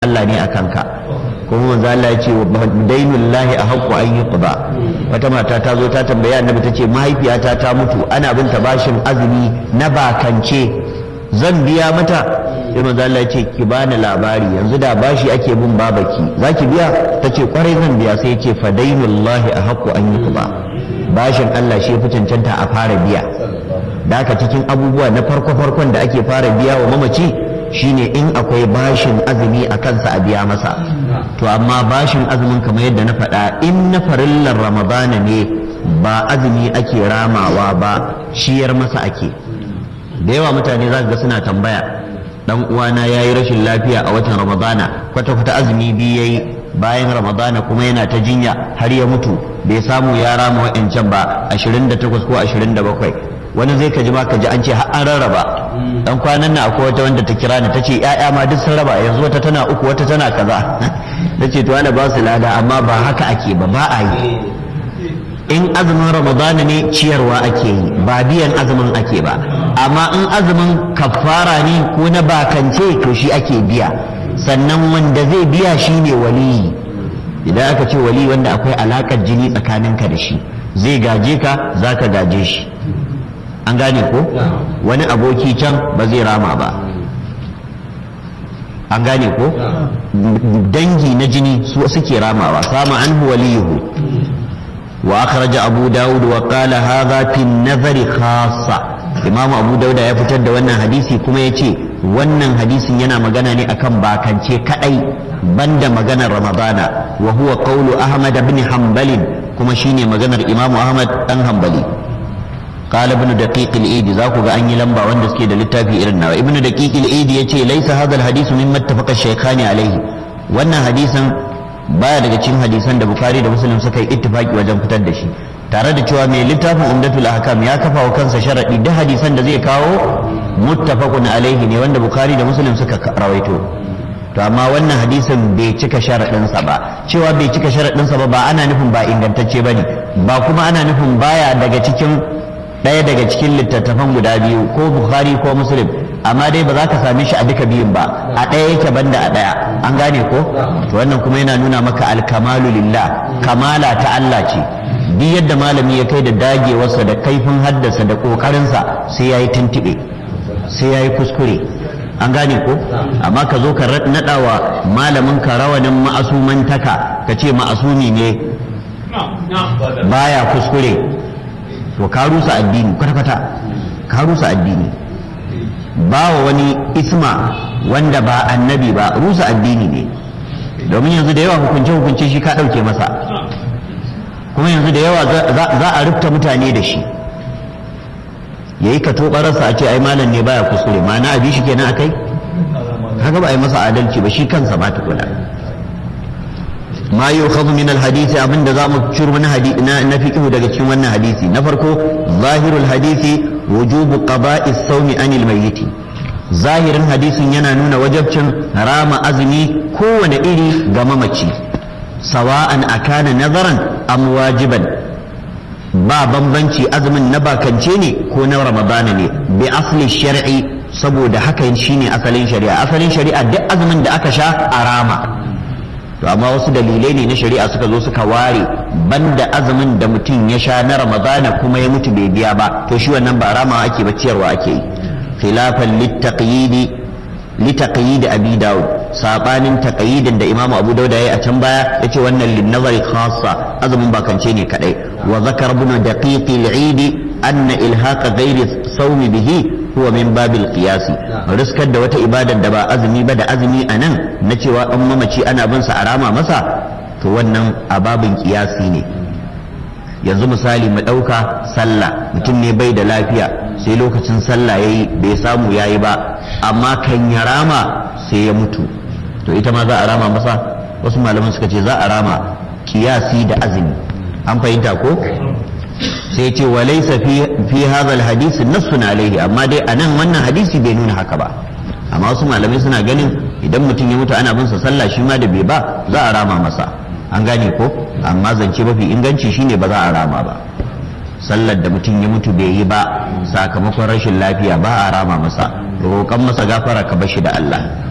Allah ne a kanka kuma manzo Allah ya ce dainullahi a haqqu an yuqda wata mata ta zo ta tambaya annabi ta ce mahaifiyata ta mutu ana binta bashin azumi na bakance zan biya mata sai manzo Allah ya ce ki bani labari yanzu da bashi ake bin babaki zaki biya ta ce kwarai zan biya sai ya ce fa dainullahi a haqqu an yuqda bashin Allah shi fi cancanta a fara biya da haka cikin abubuwa na farko farkon da ake fara biya wa mamaci shine in akwai bashin azumi a kansa a biya masa to amma bashin azumin kamar yadda na faɗa in na farillar ramadana ne ba azumi ake ramawa ba shiyar masa ake da yawa mutane za ga suna tambaya dan uwana ya yi rashin lafiya a watan ramadana kwata-kwata azumi biyu ya yi bayan ramadana kuma yana ta jinya har ya mutu bai samu ya rama wa'ancan ba 28 ko 27 wani zai ka ji ma ka ji an ce har an rarraba dan kwanan nan akwai wata wanda ta kira ni ta ce ya'ya ma duk sun raba yanzu wata tana uku wata tana kaza na ce to ana ba su lada amma ba haka ake ba ba a yi in azumin ramadana ne ciyarwa ake yi ba biyan azumin ake ba amma in azumin kafara ne ko na bakance to shi ake biya sannan wanda zai biya shi ne waliyi idan aka ce wali wanda akwai alakar jini tsakaninka da shi zai gaje ka za ka gaje shi an gane ko wani aboki can ba zai rama ba an gane ko dangi na jini su suke ramawa sama an waliyuhu wa akhraja abu dawud wa qala hadha fi nazari khassa imamu abu dauda ya fitar da wannan hadisi kuma ya ce wannan hadisin yana magana ne akan bakance kadai banda maganar ramadana wa huwa qawlu ahmad ibn hanbalin kuma shine maganar imamu ahmad dan hanbali قال ابن دقيق الإيدي ذاك أن يلمبا وند سكي da littafi irin nawa ibn daqiq al-idi yace laysa hadha al-hadith mimma ittafaqa shaykhani alayhi wannan hadisin baya daga cikin hadisan da bukhari da muslim suka yi ittifaki wajen fitar da shi tare da cewa mai littafin umdatul ahkam ya kafa wa kansa sharadi da hadisan da zai kawo muttafaqun alaihi ne wanda bukhari da muslim suka rawaito to amma wannan hadisin bai cika sharaɗinsa ba cewa bai cika sharaɗinsa ba ba ana nufin ba ingantacce ba ne ba kuma ana nufin baya daga cikin ɗaya daga cikin littattafan guda biyu ko bukhari ko muslim amma dai ba za ka same shi a duka biyun ba a ɗaya yake banda a ɗaya an gane ko to wannan kuma yana nuna maka alkamalu lillah kamala ta Allah ce duk yadda malami ya kai da dagewarsa da kaifin haddasa da ƙoƙarinsa sai ya yi tuntuɓe sai ya yi kuskure an gane ko amma ka zo ka naɗa wa malamin ka rawanin ma'asumantaka ka ce ma'asumi ne baya kuskure to ka rusa addini kwata-kwata ka rusa addini ba wa wani isma wanda ba annabi ba rusa addini ne domin yanzu da yawa hukunce-hukunce shi ka ɗauke masa kuma yanzu da yawa za a rufta mutane da shi ya yi ka tobararsa a ce ai malam ne baya kuskure ma'ana abi shi kenan akai haka ba a yi masa adalci ba shi kansa ba tukuna ma yukhadhu min alhadisi abinda zamu ciro na hadisi na fiqhu daga cikin wannan hadisi na farko zahirul hadisi wujubu qada'i as-sawmi anil mayyit zahirin hadisin yana nuna wajabcin rama azumi kowane iri ga mamaci sawa'an akana nazaran am wajiban ba bambanci azumin na bakance ne ko na ramadana ne bi asli shar'i saboda haka shine asalin shari'a asalin shari'a duk azumin da aka sha a rama to amma wasu dalilai ne na shari'a suka zo suka ware banda azumin da mutum ya sha na ramadana kuma ya mutu bai biya ba to shi wannan ba rama ake ba ciyarwa ake yi khilafan litaqyidi litaqyid abi daud sabanin taqyidin da imamu abu dauda yayi a can baya yace wannan lin nazari khassa azumin bakance ne kadai wa zakar ibn daqiq al-eid anna ilhaqa ghairi sawmi bihi huwa min babil qiyasi riskar da wata ibadar da ba azumi ba da azumi a nan na cewa an mamaci ana bin sa a rama masa to wannan a babin qiyasi ne yanzu misali mu ɗauka sallah mutum ne bai da lafiya sai lokacin sallah yayi bai samu yayi ba amma kan ya rama sai ya mutu to ita ma za a rama masa wasu malaman suka ce za a rama kiyasi da azumi an fahimta ko sai ce wa laysa fi fi hadha alhadith nassun alaihi amma dai anan wannan hadisi bai nuna haka ba amma wasu malamai suna ganin idan mutum ya mutu ana bin sa sallah shi ma da bai ba za a rama masa an gane ko amma zance mafi inganci shine ba za a rama ba sallar da mutum ya mutu bai yi ba sakamakon rashin lafiya ba a rama masa roƙon masa gafara ka bashi da Allah